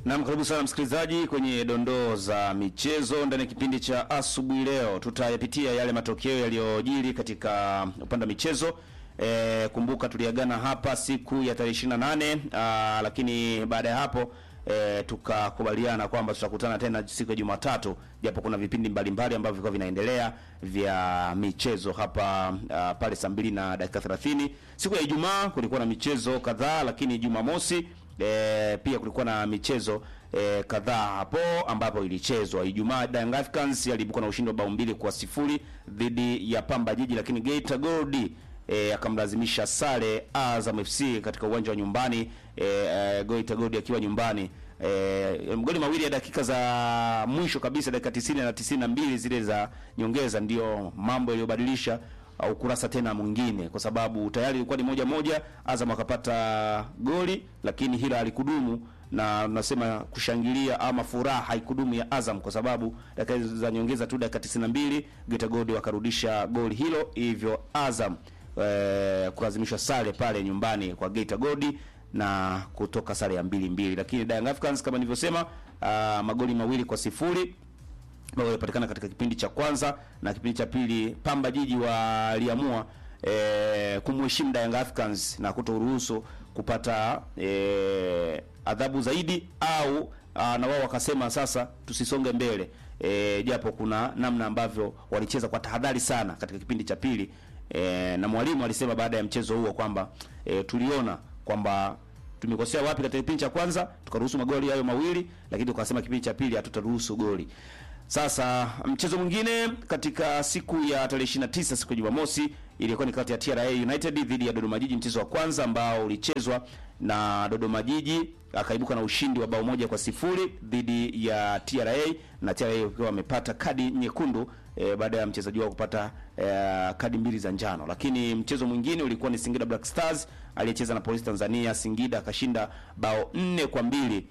Naam, karibu sana msikilizaji kwenye dondoo za michezo ndani ya kipindi cha asubuhi. Leo tutayapitia yale matokeo yaliyojiri katika upande wa michezo. E, kumbuka tuliagana hapa siku ya tarehe 28 aa, lakini baada ya hapo e, tukakubaliana kwamba tutakutana tena siku ya Jumatatu, japo kuna vipindi mbalimbali ambavyo vilikuwa vinaendelea vya michezo hapa aa, pale saa mbili na dakika 30. Siku ya Ijumaa kulikuwa na michezo kadhaa, lakini Jumamosi E, pia kulikuwa na michezo e, kadhaa hapo ambapo ilichezwa. Ijumaa Young Africans yaliibuka na ushindi wa bao mbili kwa sifuri dhidi ya Pamba Jiji, lakini Geita Gold e, akamlazimisha sare Azam FC katika uwanja wa nyumbani e, e, Geita Gold akiwa nyumbani e, mgoli mawili ya dakika za mwisho kabisa, dakika 90 na 92 zile za nyongeza, ndio mambo yaliyobadilisha au kurasa tena mwingine, kwa sababu tayari ilikuwa ni moja moja, Azam akapata goli, lakini hila halikudumu, na tunasema kushangilia ama furaha haikudumu ya Azam, kwa sababu dakika za nyongeza tu, dakika 92 Geita Gold wakarudisha goli hilo, hivyo Azam eh, kulazimishwa sare pale nyumbani kwa Geita Gold na kutoka sare ya mbili mbili, lakini Young Africans kama nilivyosema, uh, magoli mawili kwa sifuri ambao walipatikana katika kipindi cha kwanza na kipindi cha pili. Pamba Jiji waliamua e, kumheshimu Young Africans na kutoruhusu kupata e, adhabu zaidi au a, na wao wakasema sasa tusisonge mbele e, japo kuna namna ambavyo walicheza kwa tahadhari sana katika kipindi cha pili e, na mwalimu alisema baada ya mchezo huo kwamba e, tuliona kwamba tumekosea wapi katika kipindi cha kwanza tukaruhusu magoli hayo mawili, lakini tukasema kipindi cha pili hatutaruhusu goli. Sasa mchezo mwingine katika siku ya tarehe 29 siku ya Jumamosi ilikuwa ni kati ya TRA United dhidi ya Dodoma Jiji, mchezo wa kwanza ambao ulichezwa na Dodoma Jiji akaibuka na ushindi wa bao moja kwa sifuri dhidi ya TRA na TRA wakiwa wamepata kadi nyekundu e, baada ya mchezaji wao kupata e, kadi mbili za njano. Lakini mchezo mwingine ulikuwa ni Singida Black Stars aliyecheza na Polisi Tanzania. Singida akashinda bao nne kwa mbili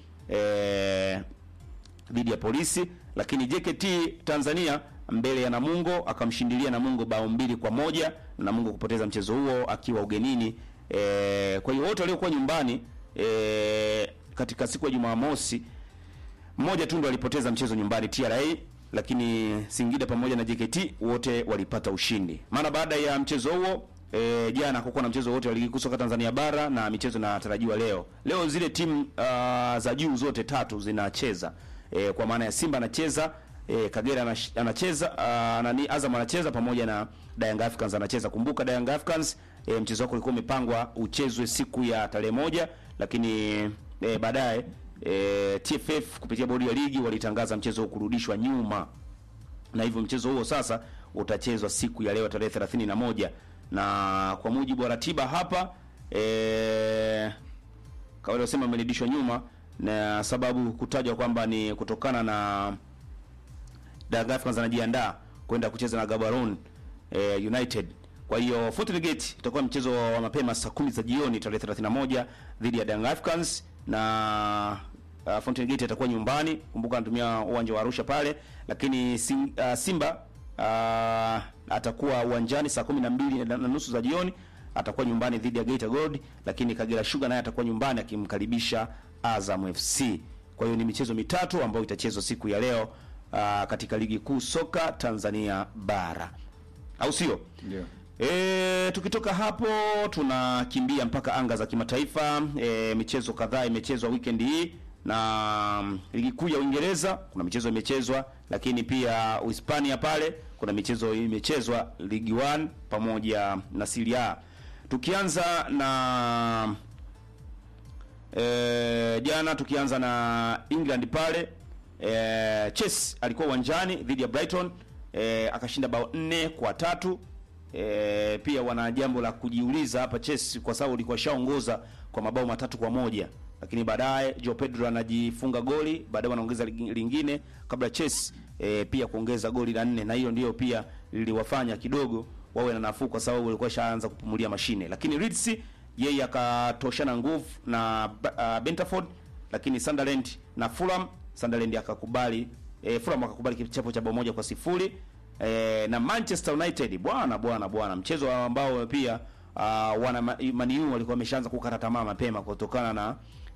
e, dhidi ya Polisi, lakini JKT Tanzania mbele ya Namungo akamshindilia Namungo bao mbili kwa moja na Namungo kupoteza mchezo huo akiwa ugenini. E, kwa hiyo wote waliokuwa nyumbani e, katika siku ya Jumamosi mmoja tu ndo alipoteza mchezo nyumbani TRA, lakini Singida pamoja na JKT wote walipata ushindi. Maana baada ya mchezo huo E, jana hakukuwa na mchezo wote wa ligi kuu soka Tanzania bara na michezo inatarajiwa leo. Leo zile timu uh, za juu zote tatu zinacheza. E, kwa maana ya Simba anacheza, e, Kagera anacheza, uh, nani Azam anacheza pamoja na Young Africans anacheza. Kumbuka Young Africans e, mchezo wako ulikuwa umepangwa uchezwe siku ya tarehe moja, lakini e, baadaye e, TFF kupitia bodi ya ligi walitangaza mchezo huo kurudishwa nyuma. Na hivyo mchezo huo sasa utachezwa siku ya leo tarehe 31 na kwa mujibu wa ratiba hapa e, kama wasema imerudishwa nyuma na sababu kutajwa kwamba ni kutokana na Young Africans anajiandaa kwenda kucheza na Gaborone e, United. Kwa hiyo Fountain Gate itakuwa mchezo wa mapema saa kumi za jioni tarehe 31 dhidi ya Young Africans na uh, Fountain Gate atakuwa nyumbani. Kumbuka anatumia uwanja wa Arusha pale, lakini sim, uh, Simba uh, atakuwa uwanjani saa kumi na mbili na nusu za jioni atakuwa nyumbani dhidi ya Geita Gold, lakini Kagera Sugar naye atakuwa nyumbani akimkaribisha Azam FC. Kwa hiyo ni michezo mitatu ambayo itachezwa siku ya leo uh, katika ligi kuu soka Tanzania bara, au sio? Ndio. E, tukitoka hapo tunakimbia mpaka anga za kimataifa. E, michezo kadhaa imechezwa weekend hii na mm, ligi kuu ya Uingereza kuna michezo imechezwa, lakini pia Uhispania pale kuna michezo imechezwa Ligi 1 pamoja na Serie A. Tukianza na e, jana tukianza na England pale e, Chelsea alikuwa uwanjani dhidi ya Brighton e, akashinda bao nne kwa tatu. E, pia wana jambo la kujiuliza hapa Chelsea kwa sababu ilikuwa shaongoza kwa mabao matatu kwa moja lakini baadaye Joe Pedro anajifunga goli, baadaye wanaongeza lingine kabla Chelsea e, pia kuongeza goli la nne, na hiyo ndiyo pia liliwafanya kidogo wawe na nafuu, kwa sababu walikuwa shaanza kupumulia mashine. Lakini Leeds yeye akatoshana nguvu na uh, Brentford, lakini Sunderland na Fulham, Sunderland akakubali e, Fulham akakubali kichapo cha bao moja kwa sifuri e, na Manchester United bwana bwana bwana, mchezo ambao pia uh, wana Man U walikuwa wameshaanza kukata tamaa mapema kutokana na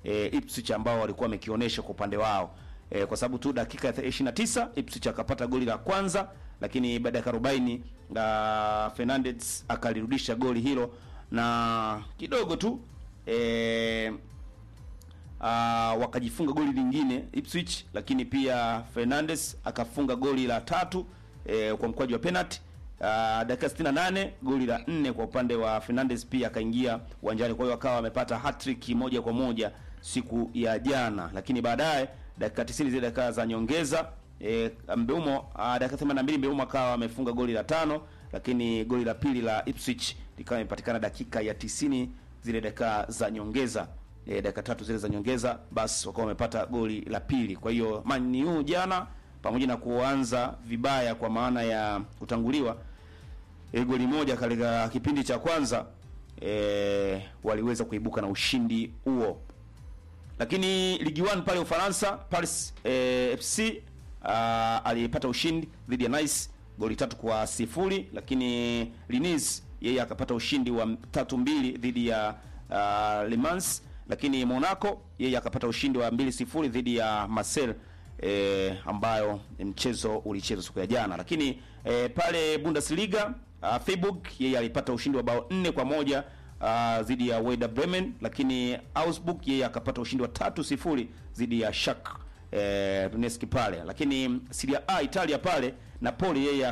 e, Ipswich ambao walikuwa wamekionyesha kwa upande wao e, kwa sababu tu dakika ya 29 Ipswich akapata goli la kwanza, lakini baada ya 40 uh, Fernandes akalirudisha goli hilo na kidogo tu e, uh, wakajifunga goli lingine Ipswich, lakini pia Fernandes akafunga goli la tatu e, kwa mkwaju wa penalty. Uh, dakika 68 goli la nne kwa upande wa Fernandes pia akaingia uwanjani, kwa hiyo akawa amepata hat-trick moja kwa moja siku ya jana, lakini baadaye dakika 90 zile dakika za nyongeza e, Mbeumo uh, dakika 82 Mbeumo akawa amefunga goli la tano, lakini goli la pili la Ipswich likawa imepatikana dakika ya 90 zile dakika za nyongeza e, dakika tatu zile za nyongeza, basi wakawa wamepata goli la pili. Kwa hiyo Man U jana pamoja na kuanza vibaya kwa maana ya kutanguliwa e, goli moja katika kipindi cha kwanza e, waliweza kuibuka na ushindi huo. Lakini ligi 1 pale Ufaransa, Paris e, FC uh, alipata ushindi dhidi ya Nice goli tatu kwa sifuri, lakini Lens yeye akapata ushindi wa tatu mbili dhidi ya uh, Le Mans, lakini Monaco yeye akapata ushindi wa mbili sifuri dhidi ya Marseille e, ambayo mchezo ulichezwa siku ya jana. Lakini e, pale Bundesliga uh, Freiburg yeye alipata ushindi wa bao nne kwa moja uh, dhidi ya Werder Bremen, lakini Augsburg yeye akapata ushindi wa tatu sifuri dhidi ya Schalke eh, Donetsk pale. Lakini Serie A Italia pale Napoli yeye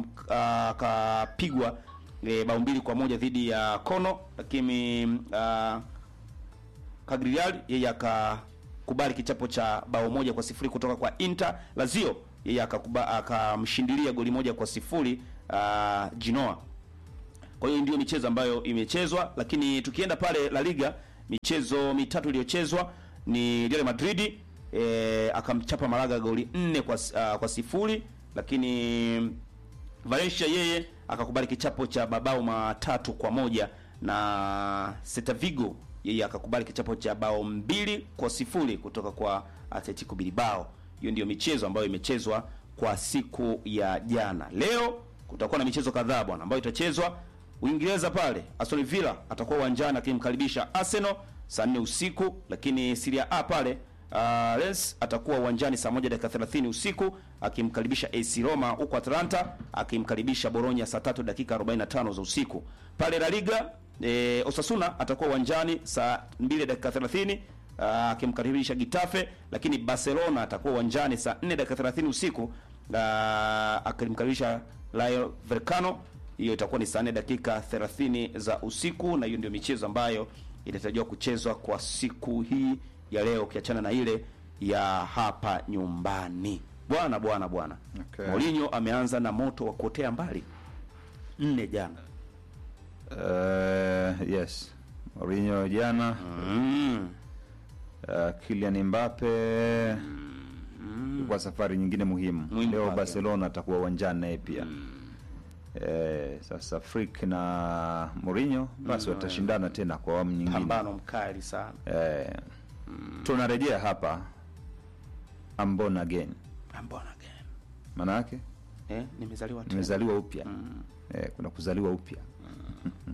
akapigwa eh, bao mbili kwa moja dhidi ya Como, lakini uh, Cagliari yeye akakubali kichapo cha bao moja kwa sifuri kutoka kwa Inter. Lazio yeye akamshindilia goli moja kwa sifuri uh, Genoa. Kwa hiyo ndio michezo ambayo imechezwa, lakini tukienda pale La Liga, michezo mitatu iliyochezwa ni Real Madrid e, akamchapa Malaga goli nne kwa, uh, kwa sifuri, lakini Valencia yeye akakubali kichapo cha mabao matatu kwa moja na Celta Vigo yeye akakubali kichapo cha bao mbili kwa sifuri kutoka kwa Atletico Bilbao. Hiyo ndiyo michezo ambayo imechezwa kwa siku ya jana. Leo kutakuwa na michezo kadhaa bwana ambayo itachezwa Uingereza pale Aston Villa atakuwa uwanjani akimkaribisha Arsenal saa 4 usiku, lakini Serie A pale uh, Lens atakuwa uwanjani saa 1 dakika 30 usiku akimkaribisha AC Roma, huko Atlanta akimkaribisha Bologna saa 3 dakika 45 za usiku. Pale La Liga e, Osasuna atakuwa uwanjani saa 2 dakika 30 akimkaribisha uh, Getafe, lakini Barcelona atakuwa uwanjani saa 4 dakika 30 usiku uh, akimkaribisha Rayo Vallecano hiyo itakuwa ni saa 4 dakika 30 za usiku, na hiyo ndio michezo ambayo inatarajiwa kuchezwa kwa siku hii ya leo, ukiachana na ile ya hapa nyumbani. Bwana bwana bwana, Okay. Mourinho ameanza na moto wa kuotea mbali nne jana. Uh, yes Mourinho jana Mm. uh, Kylian Mbappe kwa safari nyingine muhimu, Muhimu leo kwake. Barcelona atakuwa uwanjani naye pia eh, sasa Frick na Mourinho basi watashindana tena kwa awamu nyingine Pambano mkali sana. eh, tunarejea hapa ambon again Mbona gani? maana yake Eh, nimezaliwa tena. nimezaliwa upya eh, kuna kuzaliwa upya